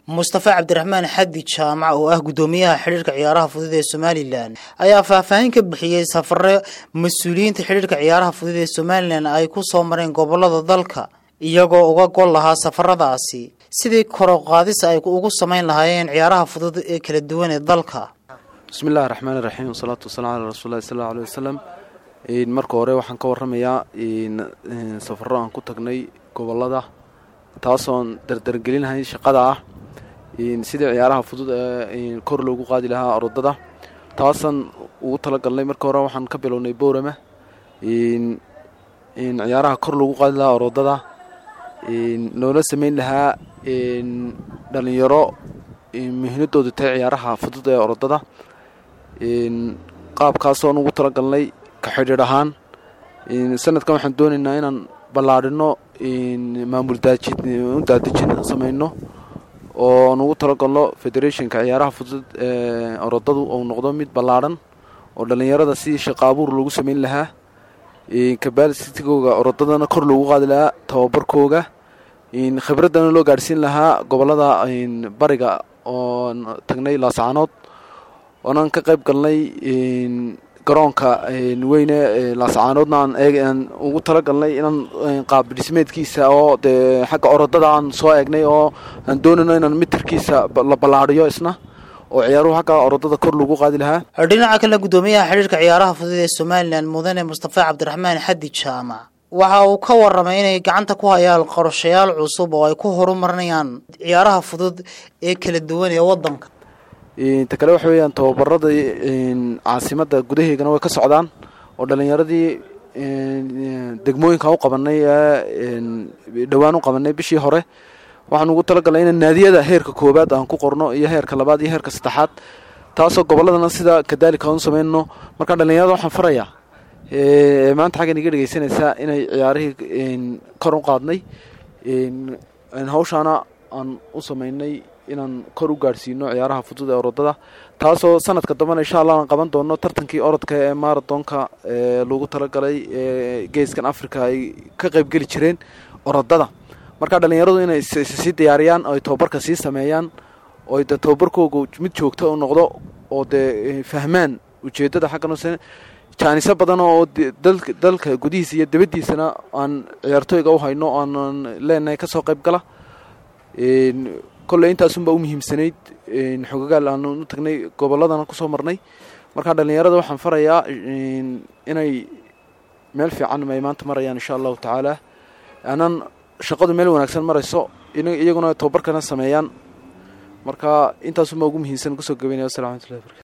mustafa cabdiraxmaan xadi jaamac oo ah guddoomiyaha xidhiirka ciyaaraha fudud ee somalilan ayaa faahfaahin ka bixiyey safare mas-uuliyiinta xidhiirka ciyaaraha fudud ee somalilan ay ku soo mareen gobolada dalka iyagoo uga gol lahaa safaradaasi sidii koroqaadis ay ugu samayn lahaayeen ciyaaraha fudud ee kala duwan ee dalka bismi illahi raxmaan iraxiim wasalaatu wasalaam calaa rasuulillahi sal allau aley wasalam marka hore waxaan ka warramayaa safaro aan ku tagnay gobolada taasoon dardargelinahay shaqada ah sidii ciyaaraha fudud ee kor loogu qaadi lahaa orodada taasaan ugu talagalnay marka hore waxaan ka bilownay boorama ciyaaraha kor loogu qaadi lahaa orodada loola sameyn lahaa dhalinyaro muhiimadoodu tahay ciyaaraha fudud ee orodada qaabkaasoon ugu talagalnay ka xidhiidh ahaan sanadkan waxaan doonaynaa inaan ballaadhino maamul daadejin samayno oon ugu talagalno federationka ciyaaraha fudud ee orodadu uu noqdo mid ballaadhan oo dhallinyarada si shaqo abuur loogu sameyn lahaa kabaalsitigooga orodadana kor loogu qaadi lahaa tababarkooga khibraddana loo gaadhsiin lahaa gobolada bariga oon tagnay laascaanood oonaan ka qayb galnay garoonka weyne laascaanoodna aan ugu talagalnay inaan qaab dhismeedkiisa oo dee xagga orodada aan soo eegnay oo aan doonayno inaan mitirkiisa la ballaadhiyo isna oo ciyaaruhu xagga orodada kor lagu qaadi lahaa dhinaca kale guddoomiyaha xidhiirka ciyaaraha fudud ee somalilan mudane mustafa cabdiraxmaan xadi jaamac waxa uu ka warramay inay gacanta ku hayaan qorshayaal cusub oo ay ku horumarinayaan ciyaaraha fudud ee kala duwan ee waddanka ta kale waxa weeyaan tababarada caasimadda gudaheegana way ka socdaan oo dhallinyaradii degmooyinkan u qabanay ee dhowaan u qabanay bishii hore waxaan ugu talagalnay inaan naadiyada heerka koowaad aan ku qorno iyo heerka labaad iyo heerka saddexaad taasoo gobolladana sida kadaalika aan u sameynno marka dhallinyarada waxaan farayaa maanta xaggan iga dhegeysanaysaa inay ciyaarihii kor u qaadnay hawshaana aan u sameynay inaan kor u gaadhsiino ciyaaraha fudud ee orodada taasoo sanadka dambena insha allah aan qaban doono tartankii orodka ee marathonka ee lagu talagalay ee geeskan africa ay ka qaybgeli jireen orodada marka dhallinyaradu inay sii diyaariyaan oo ay tababarka sii sameeyaan oo de tababarkooga mid joogta u noqdo oo dee fahmaan ujeeddada xaggan jaaniso badan oo dalka gudihiisa iyo dabadiisana aan ciyaartooyga u hayno aanan leenahay kasoo qayb gala kolley intaasunbaa u muhiimsanayd xogagaal aan u tagnay gobolladana kusoo marnay markaa dhallinyarada waxaan farayaa inay meel fiican ay maanta marayaan insha allahu tacaala aanan shaqadu meel wanaagsan marayso iyaguna tababarkana sameeyaan marka intaasunbaa ugu muhiimsan kusoo gabaynaya wassalamu watullahi barkatu